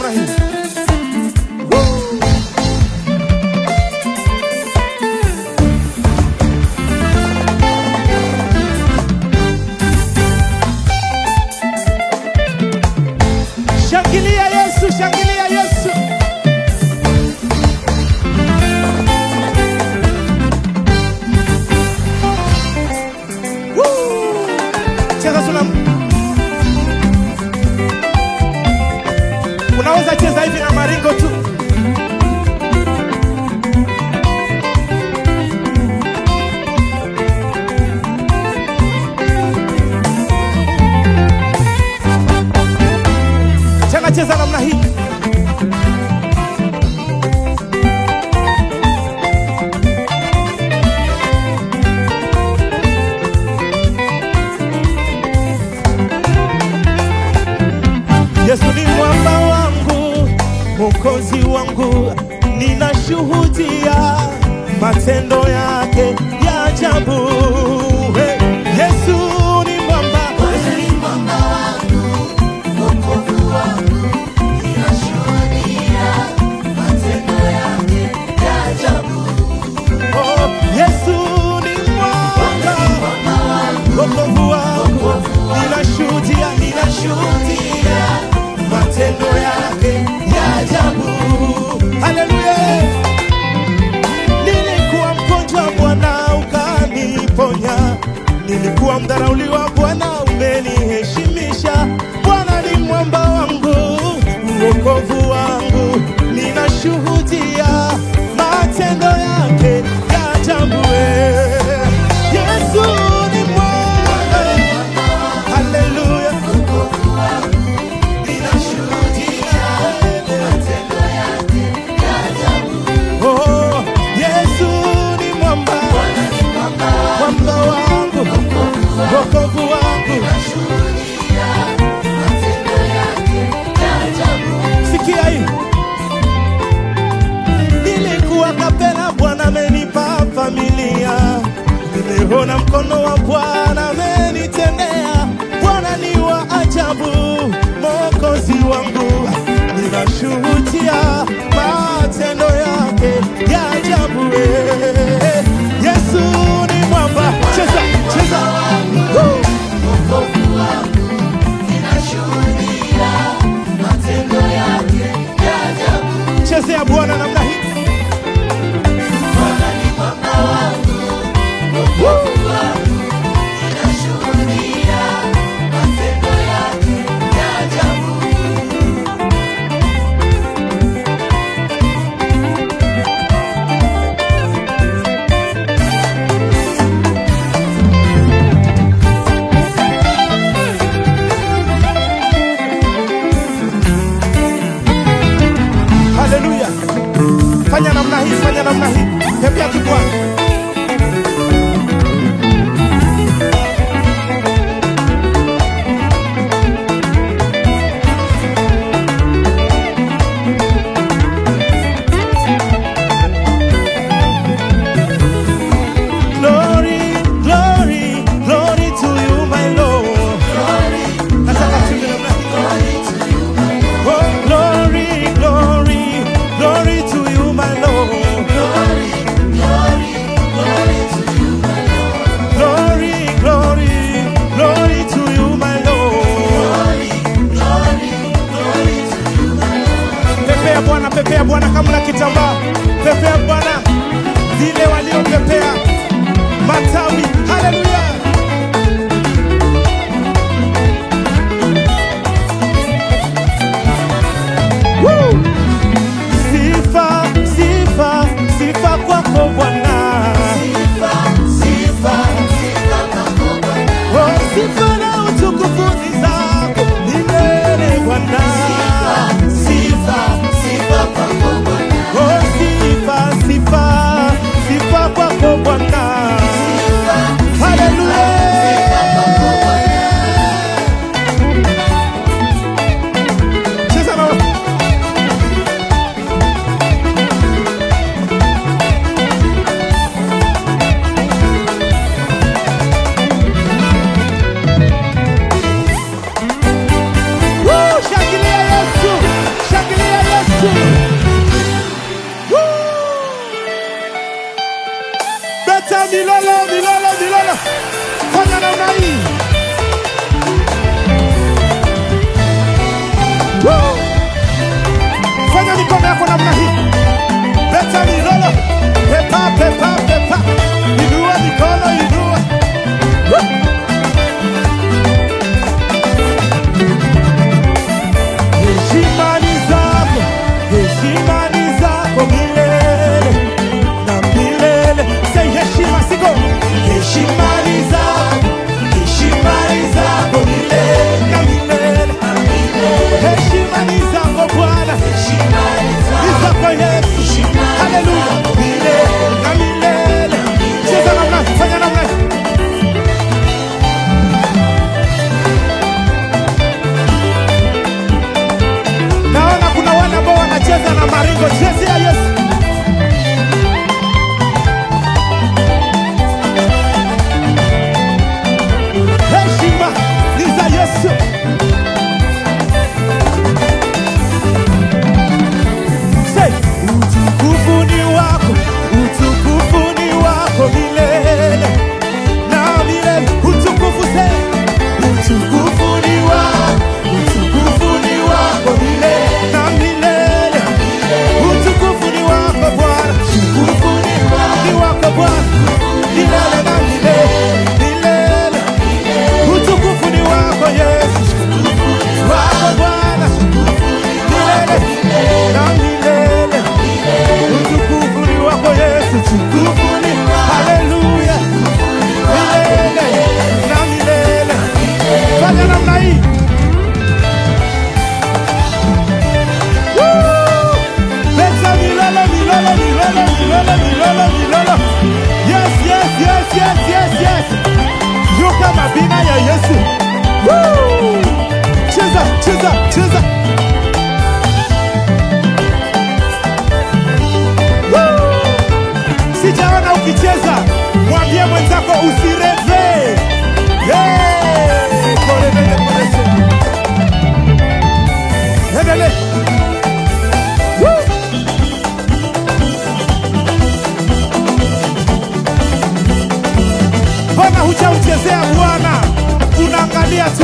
hii. Woo! Shangilia Yesu, shangilia Yesu. Woo! Cheza tuna Unaweza cheza hivi na maringo tu. Tena cheza namna hii. Yesu ni mwamba wangu, mwokozi wangu, ninashuhudia matendo yake ya ajabu. Hey, Yesu ni mwamba, oh, Yesu ni mwamba, wokovu wangu, ninashuhudia, ninashuhudia matendo yake ya ajabu. Haleluya! Nilikuwa mgonjwa, Bwana ukaniponya. Nilikuwa mdharauliwa, Bwana umeniheshimisha. Bwana ni mwamba wangu, uokovu wangu, ninashuhudia matendo yake ya ajabu. eh. Yesu ni mwamba, haleluya, ninashuhudia Oh, Yesu ni mwamba, mwamba wangu, wokovu wangu. Sikia hii, nilikuwa kapela, Bwana amenipa familia. Nimeona mkono wa Bwana amenitendea. Bwana ni wa ajabu, Mwokozi wangu, ninashuhudia matendo yake ya ajabu. eh. Yesu ni mwamba, cheza cheza, Woo! chezea Bwana namna hii. Woo! Haleluya! Fanya namna hii, fanya namna hii, tembea tu Bwana. Glory, glory, glory to you my Lord. Nataka tuimbe namna hii. Oh, glory, glory, glory to you, my Lord. Glory, glory, glory to you, my Lord. Pepea Bwana, pepea Bwana kama na kitambaa. Pepea Bwana zile waliopepea matawi. Haleluya. Woo! Sifa, sifa, sifa kwako Bwana. Oh, sifa na utukufu ni zako milele Bwana. Oh, sifa, sifa, sifa kwako Bwana. Haleluya. mikono yako namna hii. Leta milolo. Pepa, pepa, pepa. Inua mikono, inua. Woo! Heshima ni zako, heshima ni zako milele na milele. Say heshima siko. Heshima ni zako, heshima ni zako milele na milele. Heshima ni zako Bwana, ni zako Yesu. Haleluya, milele na milele. Cheza namna, fanya namna. Naona kuna wale ambao wanacheza na maringo. Chezea Yesu. Heshima ni za Yesu. Say, utukufu ni wako, utukufu ni wako milele na milele. Utukufu say, utukufu ni wako, utukufu ni wako milele na milele. Utukufu ni wako Bwana, utukufu ni wako Bwana milele na milele, milele. Utukufu ni wako Yesu, wako Bwana milele na milele. Utukufu ni wako Yesu, utukufu ni haleluya, milele na milele. Fanya namna hii. Woo! Leta milele, milele, milele, milele, milele, milele. Yes, yes, yes, yes, yes, yes. Yuka mabina ya Yesu. Woo! Cheza, cheza, cheza. Woo! Sijaona ukicheza, mwambie mwenzako usireve. Hey! Kole, kole, kole, se. Endelee. Woo! Mbona hujauchezea Bwana? Unaangalia tu.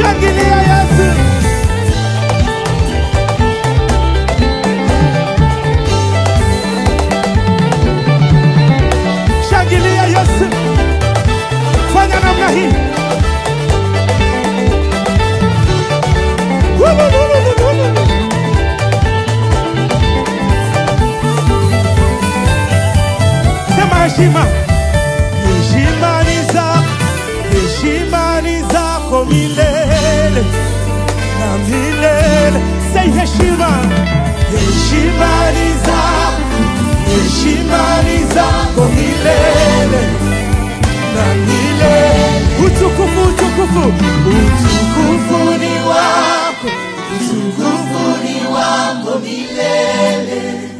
Shangilia Yesu. Shangilia Yesu. Fanya namna hii. Wulululululu. Sema heshima. Heshima ni zako, heshima ni zako milele na milele. Say heshima. Heshima ni zako, heshima ni zako milele na milele. Utukufu, utukufu, utukufu ni wako, utukufu ni wako milele